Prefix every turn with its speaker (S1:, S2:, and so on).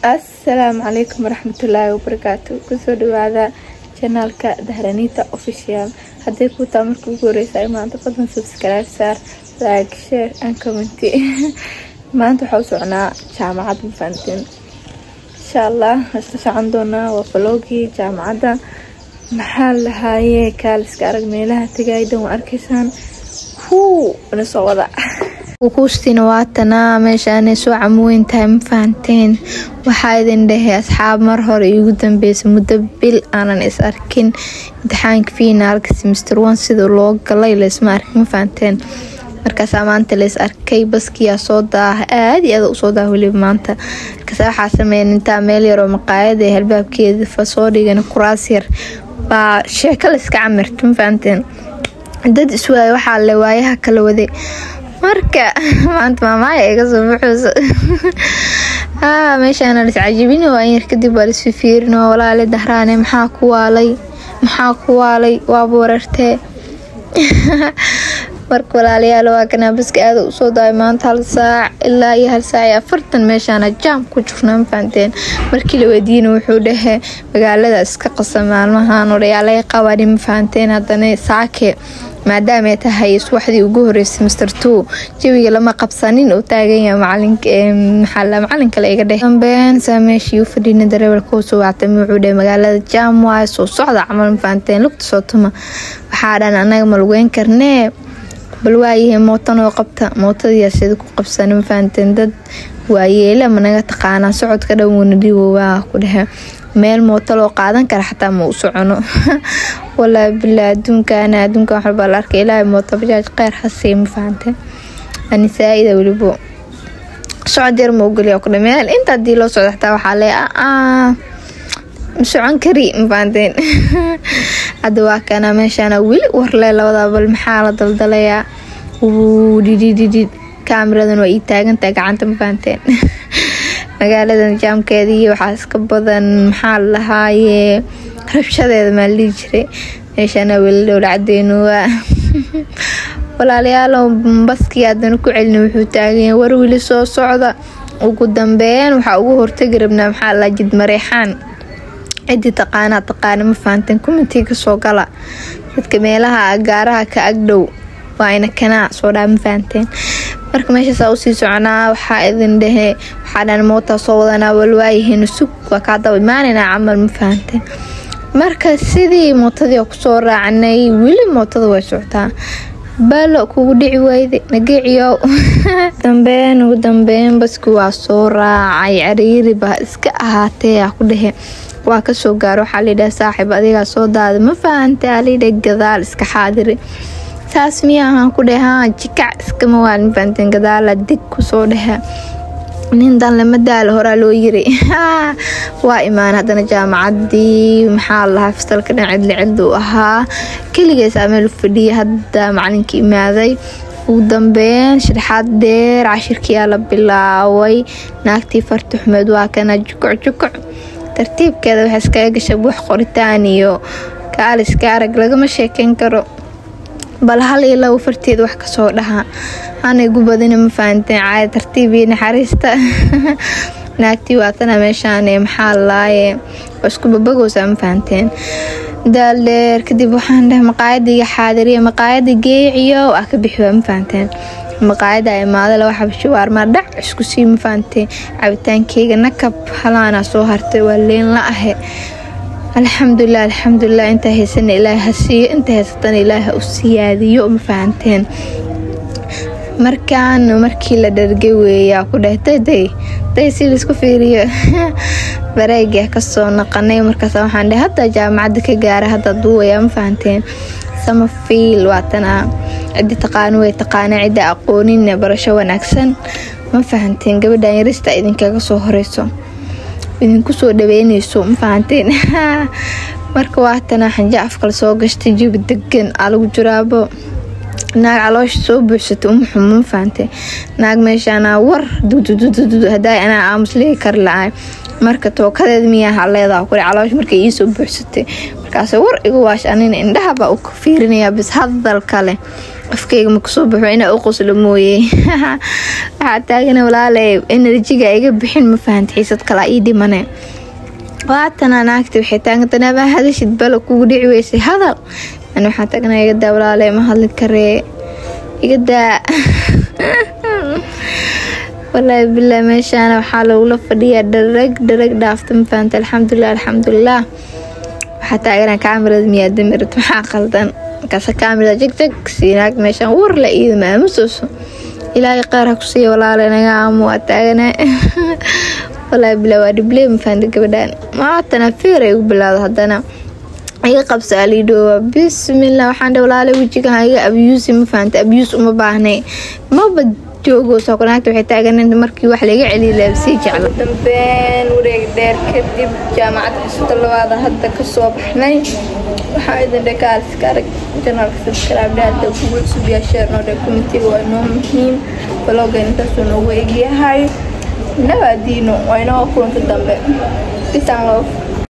S1: asalaamu calaykum waraxmatullaahi wabarakaatu kusoo dhawaada janaalka dahranita official haddii ku taa marka ugu horeysa ay maanta fadlan subscribe saar like share and comment maanta waxaa u socnaa jaamacad mafahantiin insha allah isla socon doonaa waa falogii jaamacadda maxaa lahaaye kaaliska arag meelaha tagaaydan waa arkaysaan huu na soo wada wukuustina waatanaa meeshaanay soo camuweyn tahay ma fahanteen waxaa idin dhahay asxaab mar hore iigu dambeysa muddo bil aanan is arkin imtixaanka fiinaalka semester one sida loo galay laysma arkin ma fahanteen markaasaa maanta lays arkay baskiyaa soo daaha aada iyo aada usoo daaha weliba maanta markaas waxaa sameeyan intaa meel yaroo maqaayada ee halbaabkeeda fa soo dhigan kuraas yar baa sheeko layska camirta ma fahanteen dad iswaaya waxaa le waayaha kala waday marka maanta maamaaya iga soo buxuusa meeshaana lis cajibina waa yar kadib waa lis fifiirino walaale dahraane maxaa ku waalay maxaa ku waalay waaba warartee marka walaalayaal waa kanaa baska aada usoo daay maanta hal saac ilaa iyo hal saac iyo afartan meeshaana jaam ku jirna mafahanteen markii la weydiina wuxuu dhahe magaalada iska qasa maalmahan odhayaalay qabani mafahanteen haddana saake maadaama ay tahay subaxdii ugu horeysay master two jawiga lama qabsanin uu taagan yahay macalinmaxaala macalinka la iga dheh dambeen saa meeshii u fadhiina dareewalka usoo wactami wuxuu dhahay magaalada jaam waaye soo socda camal mafahanteen lugta soo tuma waxaa dhan anaga ma lugeyn karnee bal waayahay mootanoo qabta mootadiyaa sida ku qabsana mafahanteen dad waayeela managa taqaanaa socodka dhan wuuna dhiwowaa ku dhehe meel mooto loo qaadan kara xataa ma u socono walaa bilaa adduunkaana adduunka waxbaa la arkay ilaahay mooto bajaaj kheyr hasii ma fahante ani saa-ida welibo socod yar ma ogoliya ku meel inta hadii loo socdo xataa waxaa le ma socon kari ma fahanteen hadda waa kana meeshaana weli warle labadaa bal maxaa la daldalayaa dhidhidhidhid kaamiradan waa ii taagantaha gacanta ma fahanteen magaaladan jaamkeedii waxaa iska badan maxaa lahaaye rabshadeeda maa la dhihi jiray meeshaana weli dhowla cadeenu waa walaalayaalo baskii haddana ku celina wuxuu taaganya war weli soo socda ugu dambeyn waxaa ugu hortagi rabnaa maxaa la jid mareexaan cidii taqaanaa taqaana ma fahanteen kumitiga kasoo gala dadka meelaha gaaraha ka agdhow waa ina kanaa soo dhaa ma fahanteen marka meeshaasaa usii soconaa waxaa idin dhehe waxaa dhan mootaa soo wadanaa walwaayaheena sug waa kaa daba imaanaynaa camal ma fahanteen marka sidii mootadii kusoo raacnay weli mootada way socotaa balo kugu dhici wayde nageeciyow dambeyn ugu dambeyn baski waa soo raacay cariiri baa iska ahaatee a ku dhehe waa kasoo gaaro waxaa layidhaha saaxiib adigaa soo daada ma fahantay alidha gadaal iska xaadiri saas miya ahaan ku dhehaa jikac iskama waalin fahanteen gadaala dig kusoo dhehe nin dan lama daala horaa loo yiri waa imaan haddana jaamacadii maxaa lahaa fasalka dhan cidli cidli u ahaa keligeesaa meel fadhiya hadda macalinka imaaday ugu dambeyn sharaxaad dheer cashirkiyaa la bilaaway naagtii farti xumeed waa kana jukuc jukuc tartiibkeeda waxaa iskaga gasha buux qoritaan iyo kaaliska arag lagama sheekeyn karo bal hal iyo labo farteed wax kasoo dhaha hanay gu badina ma fahanteen caada tartiib iyo naxariista naagtii waatana meeshaan maxaa laaye waa isku babagowsaa ma fahanteen daal dheer kadib waxaan dhahay maqaayadiga xaadiriya maqaayada geeciyo ah ka bixi waa ma fahanteen maqaayada imaada laba xabasho waarmaa dhac isku sii ma fahanteen cabitaankeyga nakab halaana soo hartay waa leen la ahe alxamdulilah alxamdulilah intaa haysana ilaaha ha siiyo inta haysatana ilaaha u siyaadiyo ma fahanteen markaan markii la dhargay weeyaa ku dheh dayday day si laisku fiiriyo bareegaa kasoo naqanay markaas waxaan dheh hadda jaamacadda ka gaara hadda duuwayaa ma fahanteen sama fiil waatana ciddi taqaano way taqaana cidda aqoonin barasho wanaagsan ma fahanteen gabadhan yarista idinkaga soo horeyso idinku soo dhaweyneyso ma fahanteen marka waatana xanja afkala soo gashtay jabi degan aa lagu jiraabo naag caloosha soo buuxsatay uma xumo ma fahantay naag meeshaana war dududududu hadaa anaa aamus leegi kari la-ay marka tookadeed miyaha leedaha kule caloosha markay iisoo buuxsatay markaas war igu waash anina indhahabaa u fiirinayaa bis hadal kale afkeyga ma kasoo baxo inaa u qoslo mooye waxaa taagana walaale enerjiga iga bixin ma fahanta xiisad kalaa ii dhimane waatana naagta waxay taagantanaa maa hadashid bala kugu dhici weysay hadal ani waxaa taagana igadaa walaale ma hadli karee igadaa walaahi bilaa meeshaana waxaa lagula fadhiyaa dharag dharag dhaafta ma fahanta alxamdulilah alxamdulilah waxaa taagana kaamirada miyaa damirid maxaa qaldan markaas kaamirada jagjag siinaag meeshaan war la iida maamusooso ilaahay qaar ha ku siiya walaale naga aamu waa taagana walaahi bilaa waa dhibley ma fahanta gabadhaan maatana feer ay ugu bilaado haddana iga qabsa aliidhoowa bismillah waxaan dhe walaale wejigan iga abyuusi ma fahanta abyuus uma baahnay maba joogoosa naagta waxay taagan markii wax laga celiya sii jecla dambeyn wareeg dheer kadib jaamacad xisada labaada hadda kasoo baxnay waxaa idin dhekaalska arag janaalka sabskraibdhaada kugu cusub yaa sheernoo dhe komitiga waa noo muhiim balooga intaasuu noogu egyahay nabaadiino waa inoo kulanta dambe bisan loof